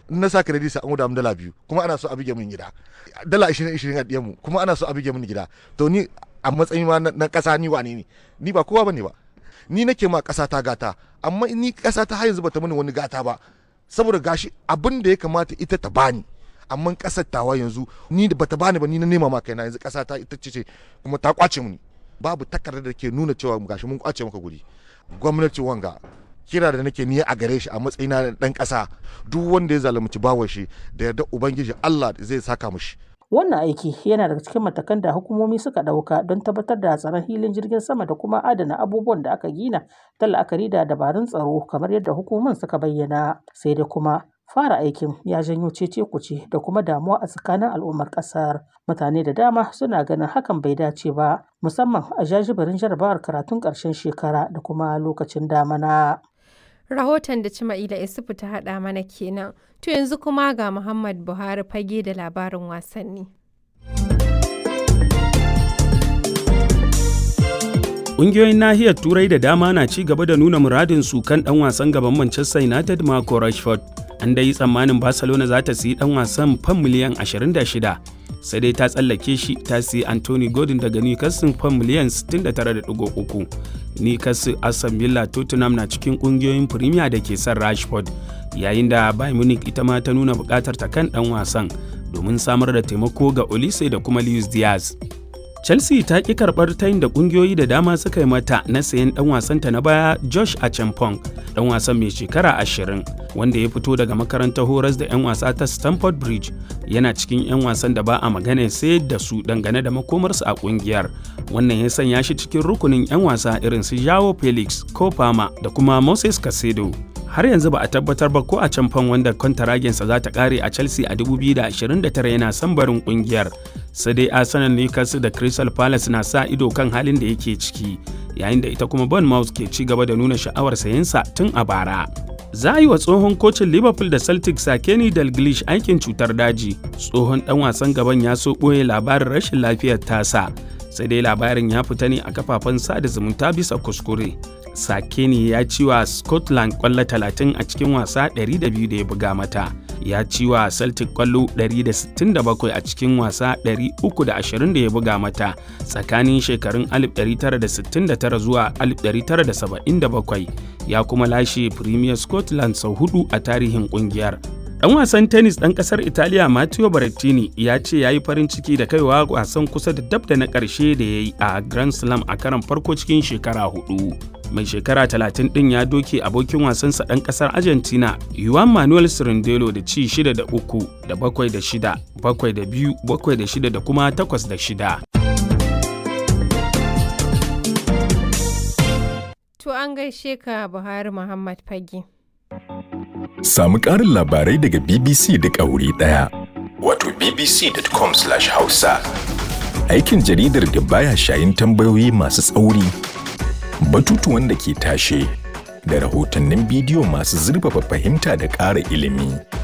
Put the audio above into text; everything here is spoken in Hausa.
in na sa credit sai an guda dala biyu kuma ana so a bige min gida dala 20 20 a diyan mu kuma ana so a bige min gida to ni a matsayin ma na kasa ni wane ne ni ba kowa bane ba ni nake ma kasa ta gata amma ni kasa ta har yanzu bata mini wani gata ba saboda gashi abin da ya kamata ita ta bani amma kasar tawa yanzu ni da bata bani ba ni na nema ma kaina yanzu kasa ta ita ce kuma ta kwace mini babu takardar da ke nuna cewa gashi mun kwace maka guri gwamnati wanga kira da nake niyya a gare shi a matsayina na dan kasa duk wanda ya zalunci bawan shi da yarda ubangiji Allah zai saka mishi Wannan aiki yana daga cikin matakan da hukumomi suka ɗauka don tabbatar da tsaron hilin jirgin sama da kuma adana abubuwan da aka gina ta la'akari da dabarun tsaro kamar yadda hukumomin suka bayyana. Sai dai kuma fara aikin ya janyo cece kuce da kuma damuwa a tsakanin al'ummar ƙasar. Mutane da dama suna ganin hakan bai dace ba musamman a jajibirin jarabawar karatun ƙarshen shekara da kuma lokacin damana. Rahoton da Cima'ila Isufu ta haɗa mana kenan. To yanzu kuma ga Muhammad Buhari fage da labarin wasanni. Ƙungiyoyin nahiyar Turai da dama na ci gaba da nuna muradin su kan ɗan wasan gaban Manchester United Marco Rashford. An dai tsammanin Barcelona za ta siyi ɗan wasan fan miliyan 26 sai dai ta tsallake shi ta siyi Anthony Gordon daga Newcastle fan miliyan 69.3. Newcastle, Aston Villa, Tottenham na cikin ƙungiyoyin Premier da ke son Rashford yayin da Bayern Munich ita ma ta nuna buƙatar ta kan ɗan wasan domin samar da taimako ga Olise da kuma Luis Diaz. Chelsea ta ƙi karɓar tayin da ƙungiyoyi da dama suka yi mata na sayan ɗan wasanta na baya Josh Achampong, ɗan wasan mai shekara ashirin wanda ya fito daga makarantar horas da 'yan wasa ta Stamford Bridge yana cikin 'yan wasan da ba a magana sai da su dangane da makomarsu a ƙungiyar. Wannan ya sanya shi cikin rukunin 'yan wasa irin su Joao Felix, Kofama da kuma Moses Casedo. har yanzu ba a tabbatar ba ko a can fan wanda kwantaragensa za ta kare a chelsea a 2029 yana son barin kungiyar sai dai arsenal newcastle da crystal palace na sa ido kan halin da yake ciki yayin da ita kuma bournemouth ke ci gaba da nuna sha'awar sayensa tun a bara za a yi wa tsohon kocin liverpool da celtic sakeni dalglish aikin cutar daji tsohon dan wasan gaban ya so ɓoye labarin rashin lafiyar tasa sai dai labarin ya fita ne a kafafen sada zumunta bisa kuskure Sakeni ya ci wa Scotland kwallo 30 a cikin wasa 200 da ya buga mata. Ya ci wa Celtic kwallo 167 a cikin wasa 320 da ya buga mata tsakanin shekarun 1969 zuwa 1977. Ya kuma lashe Premier Scotland sau hudu a tarihin kungiyar. Ɗan wasan tennis ɗan ƙasar Italiya Matteo Berrettini ya ce ya yi farin ciki da kaiwa wasan kusa da dab da na ƙarshe da ya yi a Grand Slam a karon farko cikin shekara hudu. Mai shekara 30 ɗin ya doke abokin wasansa ɗan ƙasar Argentina Juan Manuel Cirindelo da ci 6 da 3 da 7 da 6, 7 da 2, 7 da 6 da kuma 8 da 6. To an gaishe ka Buhari Muhammad Fage. Samu ƙarin labarai daga BBC duk a wuri ɗaya. Wato bbc.com/hausa. Aikin jaridar da baya shayin tambayoyi masu tsauri, batutuwan da ke tashe, da rahotannin bidiyo masu zurfafa fahimta da ƙara ilimi.